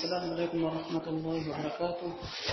السلام عليكم ورحمة الله وبركاته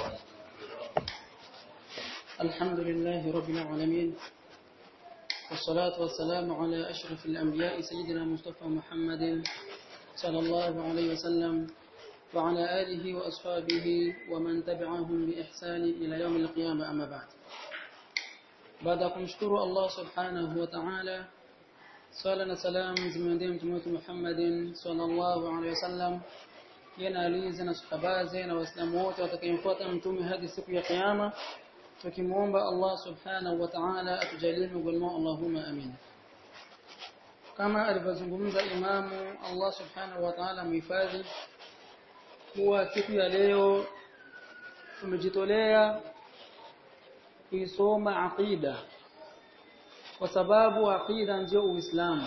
الحمد لله رب العالمين والصلاة والسلام على أشرف الأنبياء سيدنا مصطفى محمد صلى الله عليه وسلم وعلى آله وأصحابه ومن تبعهم بإحسان إلى يوم القيامة أما بعد baada ya kumshukuru Allah subhanahu wa ta'ala swala na salam zimwendee mtume wetu Muhammadin sallallahu alaihi wasallam yana alizi na sahabaze na waislamu wote watakayemfuata mtume hadi siku ya kiyama tukimuomba Allah subhanahu wa ta'ala atujalie miongoni mwao Allahumma amin kama alivyozungumza imamu Allah subhanahu wa ta'ala muhifadhi kuwa siku ya leo tumejitolea kuisoma aqida kwa sababu aqida ndio uislamu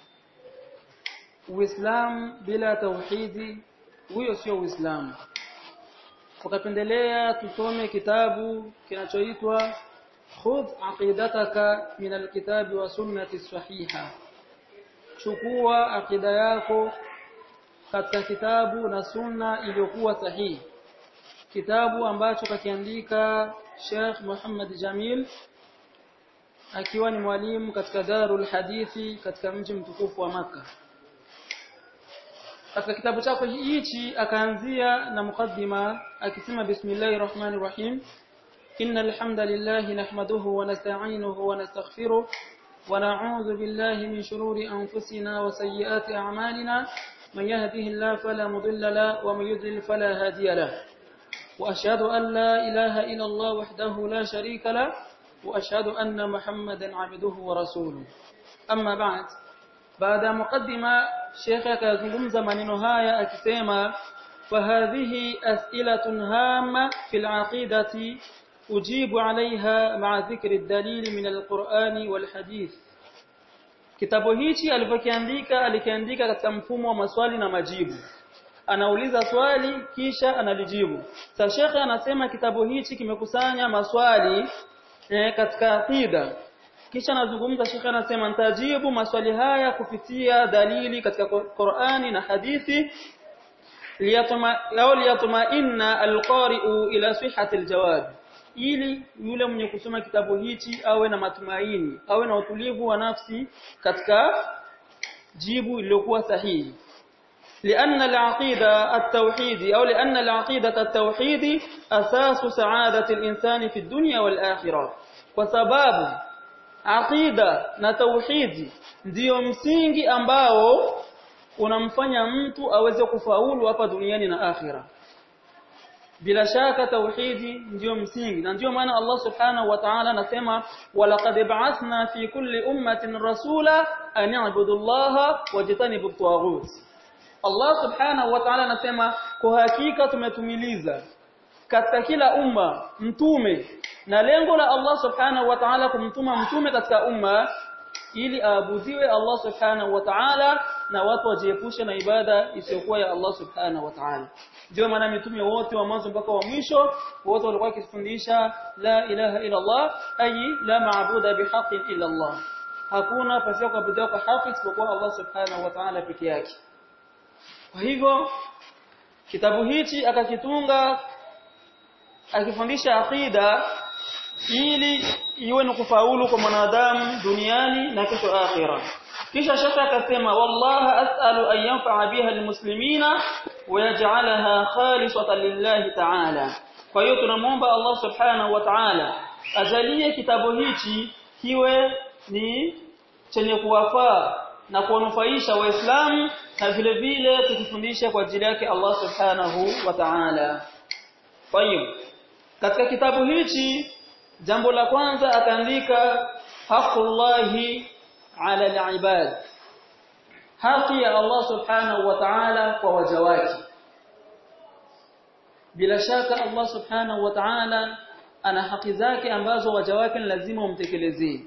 uislamu bila tauhidi huyo sio uislamu tukapendelea tusome kitabu kinachoitwa khudh aqidataka min alkitabi wa sunnati sahiha chukua aqida yako katika kitabu na sunna iliyokuwa sahihi kitabu ambacho kakiandika Sheikh Muhammad Jamil akiwa ni mwalimu katika Darul Hadithi katika mji mtukufu wa maka Katika kitabu chake hichi akaanzia na mukaddima akisema bismillahir rahmanir rahim innal hamdalillahi nahmaduhu wa nasta'inuhu wa nastaghfiruh wa na'udhu billahi min shururi anfusina wa sayyiati a'malina man yahdihillahu fala mudilla lahu wa man yudlil fala hadiya lahu وأشهد أن لا إله إلا الله وحده لا شريك له وأشهد أن محمدا عبده ورسوله أما بعد بعد مقدمة شيخك يزنقم زمن هايا أكسيما فهذه أسئلة هامة في العقيدة أجيب عليها مع ذكر الدليل من القرآن والحديث kitabu hichi alivyokiandika alikiandika katika mfumo wa maswali na majibu anauliza swali kisha analijibu. Sasa shekhe anasema kitabu hichi kimekusanya maswali eh, katika aqida. Kisha anazungumza shekhe anasema nitajibu maswali haya kupitia dalili katika Qur'ani na hadithi liyatuma lao liyatumainna alqari'u ila sihhati aljawab ili yule mwenye kusoma kitabu hichi awe na matumaini awe na utulivu wa nafsi katika jibu lililokuwa sahihi لأن العقيدة التوحيد أو لأن العقيدة التوحيد أساس سعادة الإنسان في الدنيا والآخرة وسباب عقيدة نتوحيد ndio msingi ambao unamfanya mtu aweze kufaulu hapa duniani na akhira bila shaka tauhidi ndio msingi na ndio maana Allah subhanahu wa ta'ala anasema walaqad ba'athna fi kulli ummatin rasula an i'budu Allaha wajtanibu at-taghut Allah subhanahu wa ta'ala anasema kwa hakika tumetumiliza katika kila umma mtume na lengo la Allah subhanahu wa ta'ala kumtuma mtume katika umma ili aabudiwe Allah subhanahu wa ta'ala na watu wajiepushe na ibada isiyokuwa ya Allah subhanahu wa ta'ala ndio maana mitume wote wa mwanzo mpaka wa mwisho wote walikuwa wakifundisha la ilaha illa Allah ayi la maabuda bihaqqin illa Allah hakuna pasipo kuabudiwa kwa haki isipokuwa Allah subhanahu wa ta'ala peke yake kwa hivyo kitabu hichi akakitunga akifundisha aqida ili iwe ni kufaulu kwa mwanadamu duniani na kesho akhira kisha shaka akasema wallahi as'alu an yanfa'a biha almuslimina wa yaj'alaha khalisatan lillahi ta'ala kwa hiyo tunamuomba Allah subhanahu wa ta'ala ajalie kitabu hichi kiwe ni chenye kuwafaa na kuwanufaisha waislamu na vile vile kutufundisha kwa ajili yake Allah subhanahu wa ta'ala. Kwa hiyo katika kitabu hichi jambo la kwanza akaandika haqqullahi ala alibad haki ya Allah subhanahu wa ta'ala kwa waja wake bila shaka Allah subhanahu wa ta'ala ana haki zake ambazo waja wake lazima umtekelezee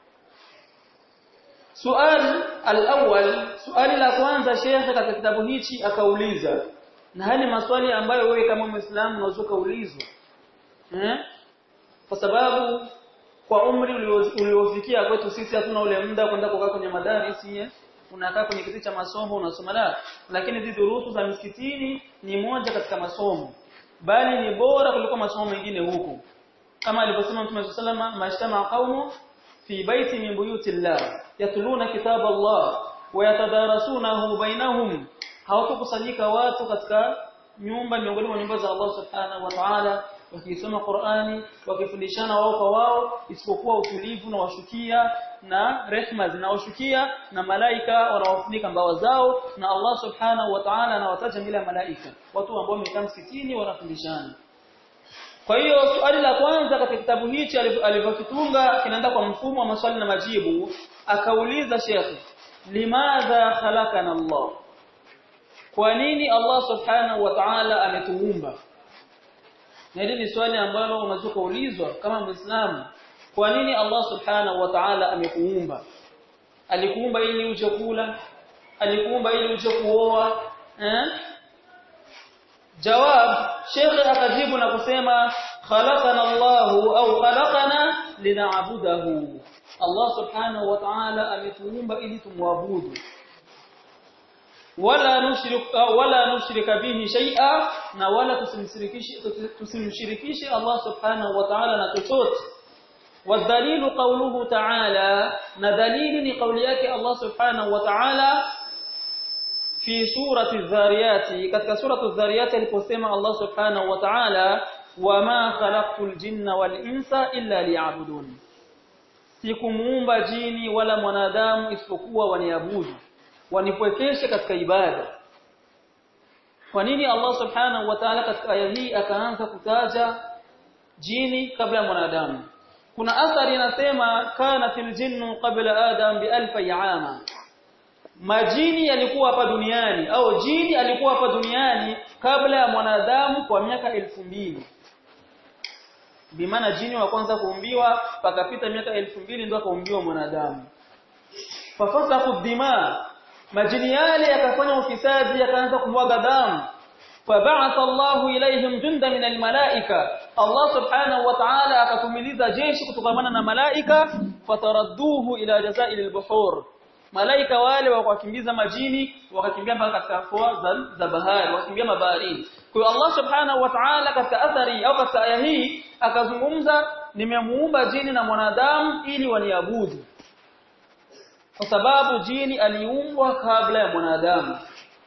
Suali al-awwal, suali la kwanza shekhe katika kitabu hichi akauliza. Na haya ni maswali ambayo wewe kama Muislamu unaweza kuulizwa. Eh? Kwa sababu kwa umri uliofikia kwetu sisi hatuna ule muda kwenda kukaa kwenye madarisi unakaa kwenye kiti cha masomo unasoma la lakini hizi durusu za msikitini ni moja katika masomo bali ni bora kuliko masomo mengine huko kama alivyosema Mtume sallama mashtama qaumu fi baiti min buyutillah yatluna kitab Allah wa yatadarasunahu bainahum hawatakusanyika watu katika nyumba miongoni mwa nyumba za Allah subhanahu wa ta'ala wakisoma Qur'ani wakifundishana wao kwa wao isipokuwa utulivu na washukia na rehma zinawashukia na malaika wanawafunika mbawa zao na Allah subhanahu wa ta'ala anawataja bila malaika watu ambao wamekaa msikitini wanafundishana kwa hiyo swali la kwanza katika kitabu hichi alivyokitunga kinaenda kwa mfumo wa maswali na majibu akauliza shekhi limadha khalaqana Allah kwa nini Allah subhanahu wa ta'ala ametuumba na hili ni swali ambalo unaweza kuulizwa kama Muislamu kwa nini Allah subhanahu wa ta'ala amekuumba alikuumba ili uje kula alikuumba ili uje kuoa eh jawab shekhe akajibu na kusema khalaqana Allahu au khalaqana lina'budahu Allah subhanahu wa ta'ala ametuumba ili tumwabudu wala nushrika wala nushrika bihi shay'a na wala tusimshirikishe tusimshirikishe Allah subhanahu wa ta'ala na chochote والدليل قوله تعالى ندليل لقوليات الله سبحانه وتعالى في سورة الذاريات katika سورة الذاريات aliposema Allah subhanahu wa ta'ala wama khalaqtul jinna wal insa illa liya'budun sikumuumba jini wala mwanadamu isipokuwa waniabudu wanipwekeshe katika ibada kwa nini Allah subhanahu wa ta'ala katika aya hii akaanza kutaja jini kabla ya mwanadamu kuna athari inasema kana fil jinnu qabla adam bi alf ama majini yalikuwa hapa duniani au jini alikuwa hapa duniani kabla ya mwanadamu kwa miaka elfu mbili bimaana jini wa kwanza kuumbiwa pakapita miaka elfu mbili ndio akaumbiwa mwanadamu fafasaku dima majini yale yakafanya ufisadi yakaanza kumwaga damu فبعث الله إليهم جندا من الملائكة الله سبحانه وتعالى akatumiliza jeshi kutokamana na malaika fataradduhu ila jazail albuhur malaika wale wakakimbiza majini wakakimbia mpaka katika fua za, za bahari wakakimbia mabaharini kwa hiyo Allah subhanahu wa ta'ala katika athari au katika aya hii akazungumza nimemuumba jini na mwanadamu ili waniabudu kwa sababu jini aliumbwa kabla ya mwanadamu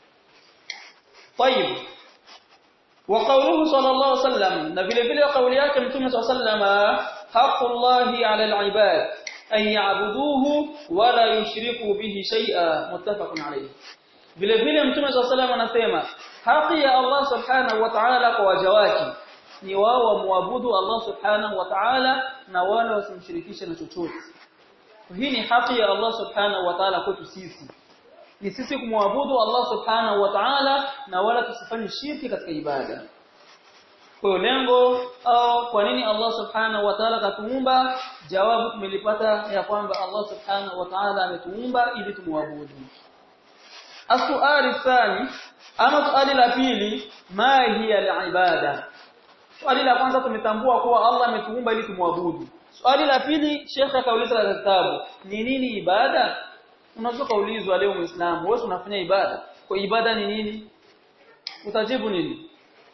طيب وقوله صلى الله عليه وسلم na vile vile kauli yake mtume صلى الله عليه وسلم حق الله على العباد أن يعبدوه ولا يشركوا به شيئا متفق عليه vile vile mtume صلى الله عليه وسلم anasema haki ya Allah subhanahu wa ta'ala kwa waja wake ni wao wamwabudu Allah subhanahu wa ta'ala na wala wasimshirikishe na chochote hii ni haki ya Allah subhanahu wa ta'ala kwetu sisi ni sisi kumwabudu Allah subhanahu wa ta'ala na wala tusifanye shirki katika ibada kwa lengo au kwa nini Allah subhanahu wa ta'ala katuumba jawabu tumelipata ya kwamba Allah subhanahu wa ta'ala ametuumba ili tumwabudu Asuali thani ama swali la pili ma hiya al-ibada swali la kwanza tumetambua kuwa Allah ametuumba ili tumwabudu swali la pili Sheikh akauliza katika kitabu ni nini ibada unaweza kaulizwa leo muislamu wewe unafanya ibada kwa ibada ni nini utajibu nini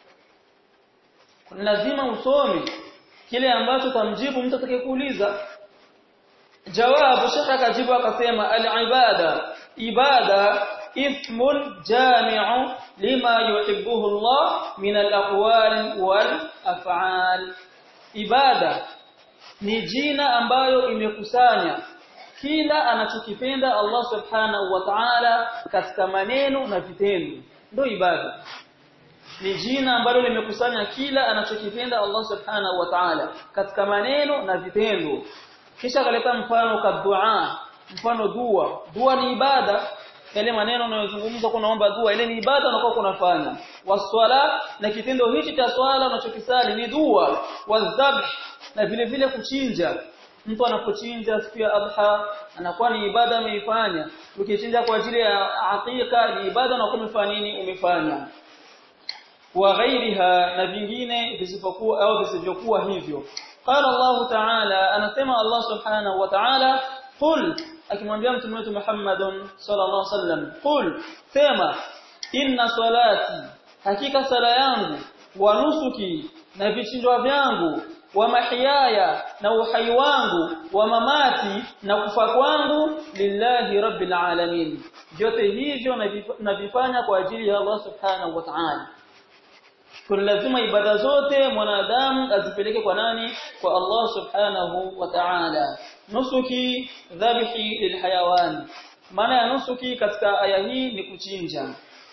lazima usome kile ambacho tamjibu mtu atakayekuuliza jawabu shekha akajibu akasema al-ibada ibada ismun jami'u lima yuhibbuhu Allah min al-aqwal wal af'al ibada ni jina ambayo imekusanya kila anachokipenda Allah subhanahu wa ta'ala katika maneno na vitendo ndio ibada ni jina ambalo limekusanya kila anachokipenda Allah subhanahu wa ta'ala katika maneno na vitendo kisha akaleta mfano ka dua mfano dua dua ni ibada yale maneno unayozungumza kunaomba dua ile ni ibada unakuwa kunafanya waswala na kitendo hichi cha swala unachokisali ni dua wadhabh na vile vile kuchinja mtu anapochinja siku ya adha anakuwa ni ibada ameifanya ukichinja kwa ajili ya aqiqa ni ibada na kumefanya nini umefanya wa ghairiha na vingine visivyokuwa au visivyokuwa hivyo qala Allah ta'ala anasema Allah subhanahu wa ta'ala qul akimwambia mtume wetu Muhammadun sallallahu alaihi wasallam qul sema inna salati hakika sala yangu wa nusuki na vichinjwa vyangu wa mahiyaya na uhai wangu wa mamati na kufa kwangu lillahi rabbil alamin vyote hivyo navifanya kwa ajili ya Allah subhanahu wa ta'ala kwa lazima ibada zote mwanadamu azipeleke kwa nani kwa Allah subhanahu wa ta'ala nusuki dhabihi lilhayawan maana ya nusuki katika aya hii ni kuchinja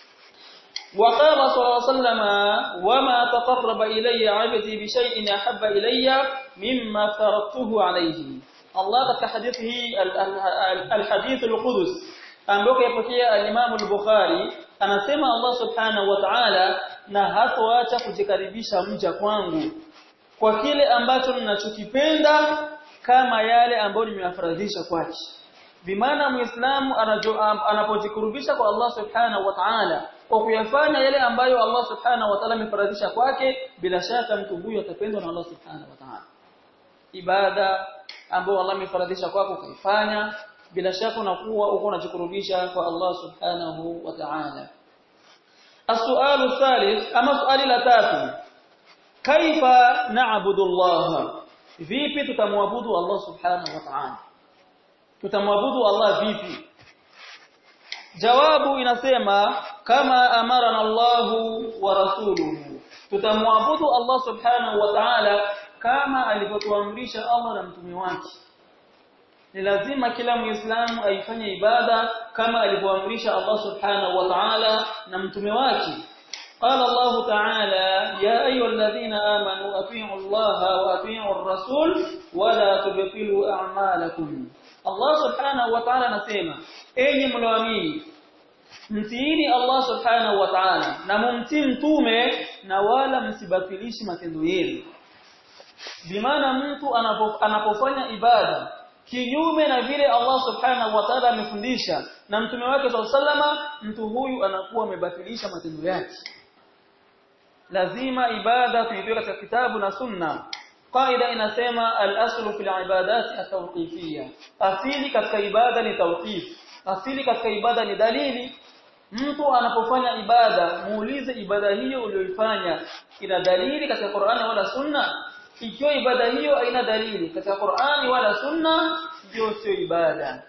وقال صلى الله عليه وسلم وما تقرب إلي عبدي بشيء أحب إلي مما فرضته عليه الله katika hadithi الحديث القدس ambao yapokea al-Imam al-Bukhari anasema Allah subhanahu wa ta'ala na hatoacha kujikaribisha mja kwangu kwa kile ambacho ninachokipenda kama yale ambayo nimeyafaradhisha kwake bimaana muislamu anapojikurubisha kwa Allah subhanahu wa ta'ala kwa kuyafanya yale ambayo Allah subhanahu wa ta'ala amefaradhisha kwake bila shaka mtu huyo atapendwa na Allah subhanahu wa ta'ala ibada ambayo Allah amefaradhisha kwako ukaifanya bila shaka unakuwa uko unajikurubisha kwa Allah subhanahu wa ta'ala السؤال الثالث أما سؤال la tatu kaifa na'budu Allah vipi tutamwabudu Allah subhanahu wa ta'ala tutamwabudu Allah vipi jawabu inasema kama amarana Allahu wa rasuluhu tutamwabudu Allah subhanahu wa ta'ala kama alivyotuamrisha Allah na mtume wake ni lazima kila muislamu aifanye ibada kama alivyoamrisha Allah subhanahu wa ta'ala na mtume wake قال الله تعالى يا أيها الذين آمنوا أطيعوا الله وأطيعوا الرسول ولا تبطلوا أعمالكم Allah subhanahu wa ta'ala anasema enyi mloamini mtiini Allah subhanahu wa ta'ala na mumtii mtume na wala msibatilishe matendo yenu bimaana mtu anapofanya ibada kinyume na vile Allah subhanahu wa ta'ala amefundisha na mtume wake sallama mtu huyu anakuwa amebatilisha matendo yake lazima ibada tuiwe katika kitabu na sunna qaida inasema al-aslu fil ibadat at-tawqifiyya asili katika ibada ni tawqif asili katika ibada ni dalili mtu anapofanya ibada muulize ibada hiyo uliyoifanya ina dalili katika Qur'ani wala Sunna ikiwa ibada hiyo haina dalili katika Qur'ani wala Sunna hiyo sio ibada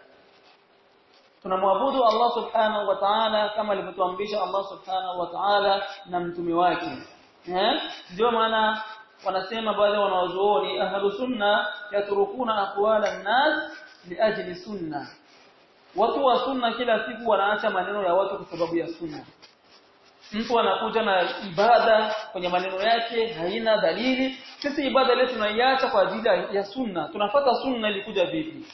tunamwabudu Allah subhanahu wa ta'ala kama alivyotuamrisha Allah subhanahu wa ta'ala na mtume wake eh ndio maana wanasema baadhi wanawazuoni ahlu sunna yatrukuna aqwala an-nas liajli sunna watu wa sunna kila siku wanaacha maneno ya watu kwa sababu ya sunna mtu anakuja na ibada kwenye maneno yake haina dalili sisi ibada ile tunaiacha kwa ajili ya sunna tunafata sunna ilikuja vipi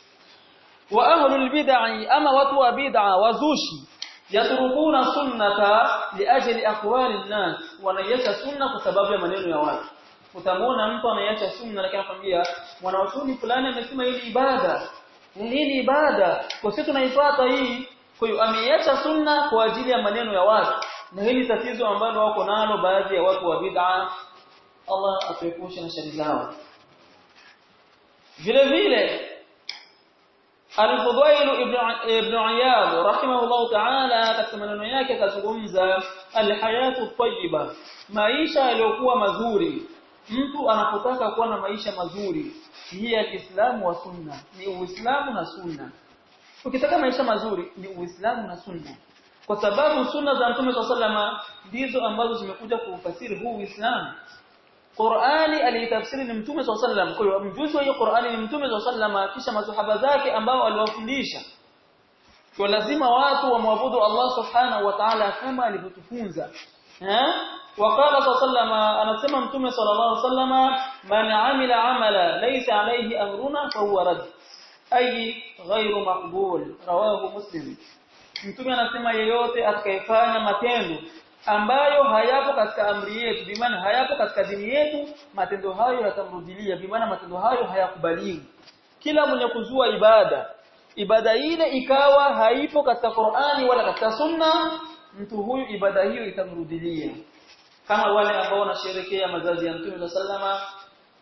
wa ahlul bid'ah ama watu wa bid'a wazushi yatrukuna sunnata liajli aqwali an-nas wanaiacha sunna kwa sababu ya maneno ya watu utamwona mtu anaiacha sunna lakini anakuambia mwanachuoni fulani amesema hili ibada hii ni ibada kwa sisi tunaifuata hii kwa hiyo ameiacha sunna kwa ajili ya maneno ya watu na hili tatizo ambalo wako nalo baadhi ya watu wa bid'a Allah atuepushe na shari zao vile vile Al-Fudail ibn ibn Iyad rahimahullah ta'ala katika maneno yake akazungumza al-hayatu tayyiba maisha yaliyokuwa mazuri mtu anapotaka kuwa na maisha mazuri hii al-Islamu wa sunna ni Uislamu na sunna ukitaka maisha mazuri ni Uislamu na sunna kwa sababu sunna za Mtume sallama ndizo ambazo zimekuja kufasiri huu Uislamu Qur'ani alitafsiri ni Mtume sallam kwa hiyo mjuzi wa hiyo Qur'ani ni Mtume sallama kisha masahaba zake ambao aliwafundisha kwa lazima watu wamwabudu Allah subhanahu wa ta'ala kama alivyotufunza eh وقال صلى الله عليه وسلم anasema mtume sallallahu alaihi wasallam man amila amala laysa alayhi amruna fahuwa rad ay ghairu maqbul rawahu muslim mtume anasema yeyote atakayefanya matendo ambayo hayapo katika amri yetu bimaana hayapo katika dini yetu matendo hayo yatamrudilia bimaana matendo hayo hayakubaliwi kila mwenye kuzua ibada ibada ile ikawa haipo katika Qur'ani wala katika Sunna mtu huyu ibada hiyo itamrudilia kama wale ambao wanasherekea mazazi ya Mtume sallama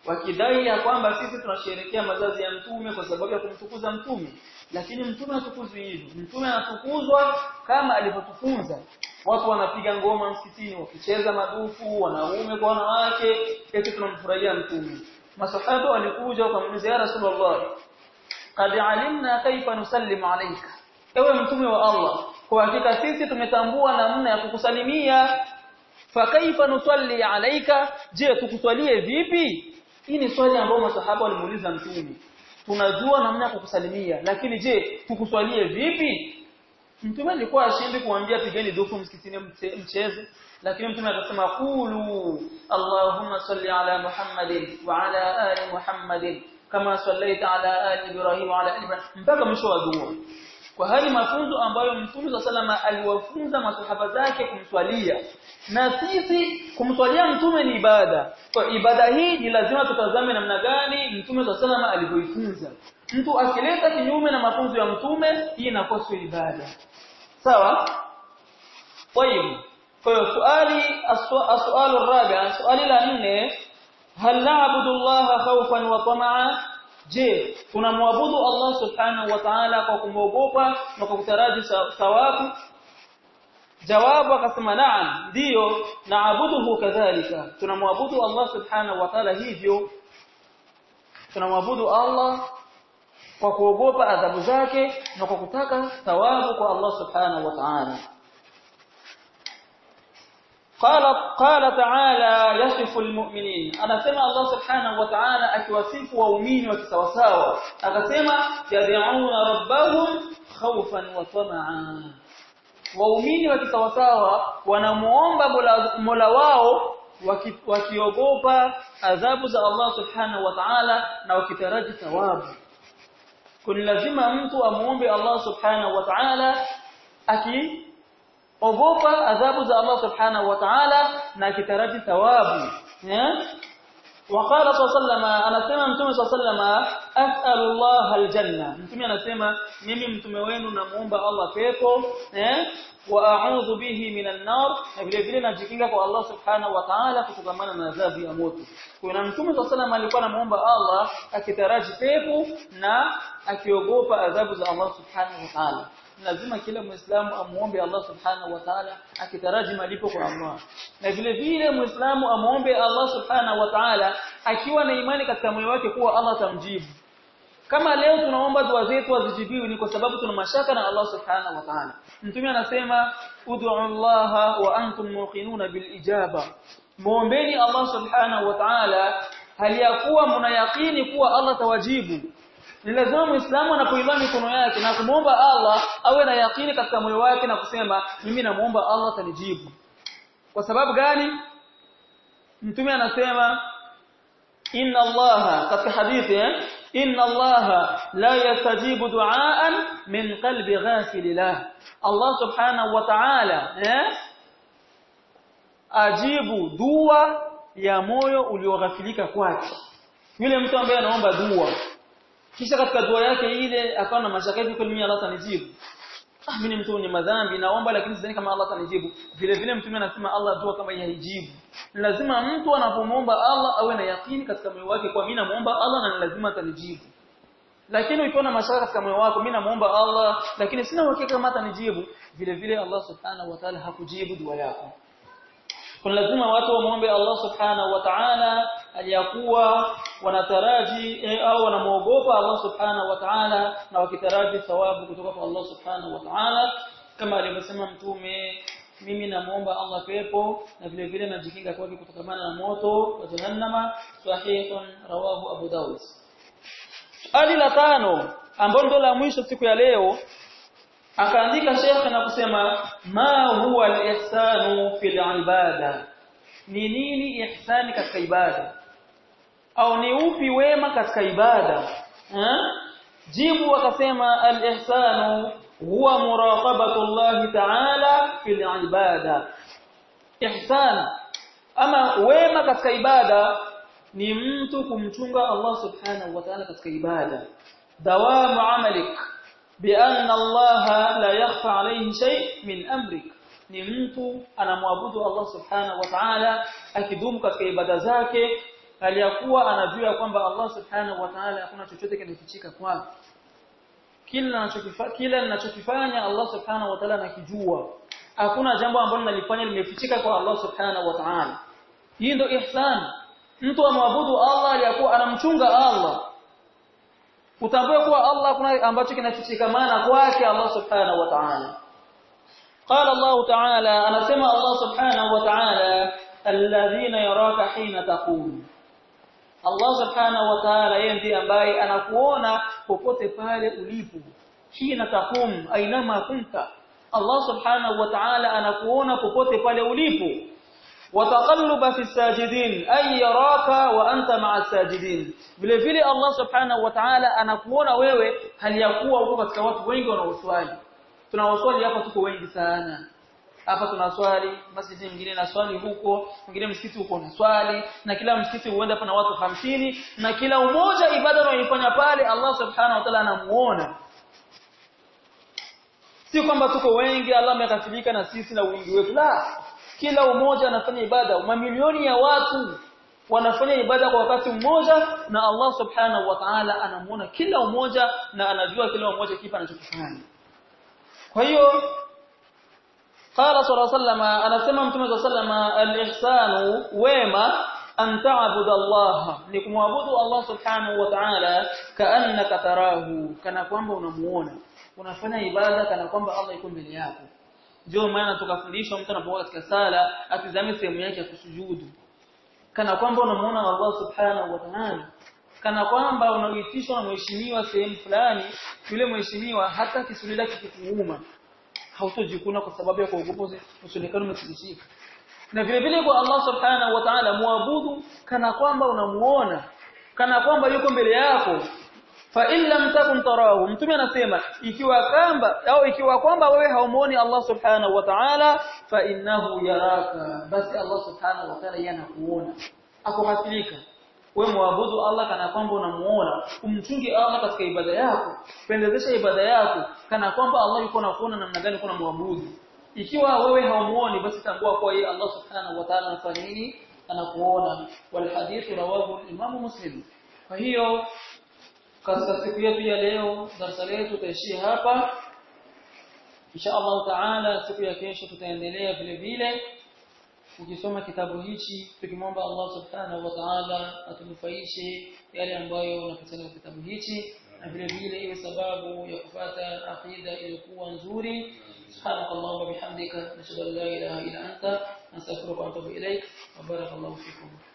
wakidai ya kwamba sisi tunasherehekea mazazi ya mtume kwa sababu ya kumtukuza mtume lakini mtume hatukuzwi hivyo mtume anatukuzwa kama alivyotufunza watu wanapiga ngoma msikitini wakicheza madufu wanaume kwa wanawake eti tunamfurahia mtume masahaba walikuja wakamuuliza ya rasulullah qad alimna kaifa nusallimu alayka ewe mtume wa Allah kwa hakika sisi tumetambua namna ya kukusalimia fa kaifa nusalli alayka je tukuswalie vipi hii ni swali ambalo masahaba walimuuliza mtume tunajua namna ya kukusalimia lakini je tukuswalie vipi mtume alikuwa ashindi kuambia pigeni dufu msikitini mcheze lakini mtume akasema qulu allahumma salli ala muhammadin wa ala ali muhammadin kama sallaita ala ali ibrahim wa ala ali ibrahim mpaka mwisho wa dua kwa hali mafunzo ambayo mtume wa salama aliwafunza masahaba zake kumswalia na sisi kumswalia mtume ni ibada kwa ibada hii ni lazima tutazame namna gani mtume wa salama alivyoifunza mtu akileta kinyume na mafunzo ya mtume hii inakuwa sio ibada sawa طيب kwa hiyo swali aswalu rabi swali la nne hal na'budu Allah khawfan wa tamaa je tunamwabudu Allah subhanahu wa ta'ala kwa kumwogopa na kwa kutaraji thawabu jawabu akasema naam ndio naabuduhu kadhalika tunamwabudu Allah subhanahu wa ta'ala hivyo tunamwabudu Allah kwa kuogopa adhabu zake na kwa kutaka thawabu kwa Allah subhanahu wa ta'ala قال قال تعالى يصف المؤمنين anasema Allah subhanahu wa ta'ala akiwasifu waumini wakisawasawa akasema yad'una rabbahum khawfan wa tamaa waumini wakisawasawa wanamuomba Mola wao wakiogopa adhabu za Allah subhanahu wa ta'ala na wakitaraji thawabu kun lazima mtu amuombe Allah subhanahu wa ta'ala aki ogopa adhabu za Allah subhanahu wa ta'ala na kitaraji thawabu eh وقال صلى الله عليه وسلم anasema mtume صلى الله عليه وسلم as'alu Allah aljanna mtume anasema mimi mtume wenu namuomba Allah pepo eh wa a'udhu bihi minan nar na vile vile najikinga kwa Allah subhanahu wa ta'ala kutokana na adhabu ya moto kuna mtume صلى الله عليه وسلم alikuwa anamuomba Allah akitaraji pepo na akiogopa adhabu za Allah subhanahu wa ta'ala lazima kila muislamu amuombe Allah subhanahu wa ta'ala akitaraji malipo kwa Allah na vile vile muislamu amuombe Allah subhanahu wa ta'ala akiwa na imani katika moyo wake kuwa Allah atamjibu kama leo tunaomba dua zetu azijibiwe ni kwa sababu tuna mashaka na Allah subhanahu wa ta'ala mtume anasema ud'u Allah wa antum muqinuna bil ijaba muombeni Allah subhanahu wa ta'ala hali ya kuwa mnayaqini kuwa Allah tawajibu ni lazima muislamu anapoinua mikono yake na kumwomba Allah awe na yakini katika moyo wake na kusema mimi namuomba Allah atanijibu kwa sababu gani mtume anasema inna Allah katika hadithi eh inna Allah la yastajibu du'aan min qalbi ghafil lah Allah subhanahu wa ta'ala eh ajibu dua ya moyo ulioghafilika kwake yule mtu ambaye anaomba dua kisha katika dua yake ile akawa na mashaka hivi kweli mimi Allah atanijibu ah mimi ni mtu mwenye madhambi naomba lakini sidhani kama Allah atanijibu vile vile mtume anasema Allah dua kama haijibu lazima mtu anapomwomba Allah awe na yakini katika moyo wake kwa mimi namuomba Allah na lazima atanijibu lakini ukiwa na mashaka katika moyo wako mimi namuomba Allah lakini sina uhakika kama atanijibu vile vile Allah subhanahu wa ta'ala hakujibu dua yako kuna lazima watu wamuombe Allah subhanahu wa ta'ala aliyakuwa wanataraji eh, au wanamuogopa Allah subhanahu wa ta'ala na wakitaraji thawabu kutoka kwa Allah subhanahu wa ta'ala kama alivyosema mtume mimi namuomba Allah pepo na vile vile najikinga kwake kutokana na moto wa jahannama sahihun rawahu Abu Dawud Ali la tano ambalo ndo la mwisho siku ya leo akaandika shekhe na kusema ma huwa al-ihsanu fil ibada ni nini ihsani katika ibada au ni upi wema katika ibada ha? jibu akasema al-ihsanu huwa muraqabatu Allah ta'ala fil ibada ihsan ama wema katika ibada ni mtu kumchunga Allah subhanahu wa ta'ala katika ibada dawamu amalik بأن الله لا يخفى عليه شيء من أمرك ni mtu anamwabudu Allah subhanahu wa ta'ala akidumu katika ibada zake aliyakuwa anajua kwamba Allah subhanahu wa ta'ala hakuna chochote kinafichika kwake kila ninachokifanya kila ninachokifanya Allah subhanahu wa ta'ala anakijua hakuna jambo ambalo nalifanya limefichika kwa Allah subhanahu wa ta'ala hii ndio ihsan mtu amwabudu Allah aliyakuwa anamchunga Allah utambue kuwa Allah kuna ambacho kinafichikamana kwake Allah subhanahu wa ta'ala قال الله تعالى انا سمع الله سبحانه وتعالى الذين يراك حين تقوم Allah subhanahu wa ta'ala yeye ndiye ambaye anakuona popote pale ulipo hina takum ainama kunta Allah subhanahu wa ta'ala anakuona popote pale ulipo wataqalluba fi sajidin ay yaraka wa anta ma'a sajidin vile vile Allah subhanahu wa ta'ala anakuona wewe hali ya kuwa uko katika watu wengi wanaoswali tunawaswali hapa tuko wengi sana hapa tunaswali masjidi mwingine na swali huko mwingine msikiti huko na swali na kila msikiti huenda pana watu hamsini na kila umoja ibada unayoifanya pale Allah subhanahu wa ta'ala anamuona si kwamba tuko wengi Allah amekafilika na sisi na wingi wetu la kila umoja anafanya ibada mamilioni ya watu wanafanya ibada kwa wakati mmoja na Allah subhanahu wa ta'ala anamuona kila umoja na anajua kila umoja kipi anachokifanya kwa hiyo qala sallallahu alayhi wasallam anasema mtume sallallahu alayhi al-ihsanu wema an ta'budu Allah ni kumwabudu Allah subhanahu wa ta'ala kaannaka tarahu kana kwamba unamuona unafanya ibada kana kwamba Allah yuko mbele yako ndio maana tukafundishwa mtu anapokuwa katika sala atizame sehemu yake ya kusujudu kana kwamba unamuona Allah subhanahu wa ta'ala kana kwamba unaitishwa na mheshimiwa sehemu fulani yule mheshimiwa hata kisulila kikikuuma hautojikuna kwa sababu ya kuogopa usionekane umetikisika na vile vile kwa Allah subhanahu wa ta'ala muabudu kana kwamba unamuona kana kwamba yuko mbele yako fa in lam takun tarahu mtume anasema ikiwa kwamba au ikiwa kwamba wewe haumuoni Allah subhanahu wa ta'ala fa innahu yaraka basi Allah subhanahu wa ta'ala yanakuona akohasilika wewe muabudu Allah kana kwamba unamuona umchunge Allah katika ibada yako pendezesha ibada yako kana kwamba Allah yuko nakuona namna gani kuna muabudu ikiwa wewe haumuoni basi tambua kwa yeye Allah subhanahu wa ta'ala anafanya nini anakuona wal hadithu rawahu Imam Muslim kwa hiyo katika siku yetu ya leo darasa letu tutaishia hapa insha Allah taala siku ya kesho tutaendelea vile vile ukisoma kitabu hichi tukimwomba Allah subhanahu wa ta'ala atunufaishe yale ambayo unapatikana katika kitabu hichi na vile vile iwe sababu ya kupata aqida iliyokuwa nzuri سبحانك اللهم وبحمدك نشهد ان لا اله الا انت نستغفرك ونتوب اليك وبارك الله فيكم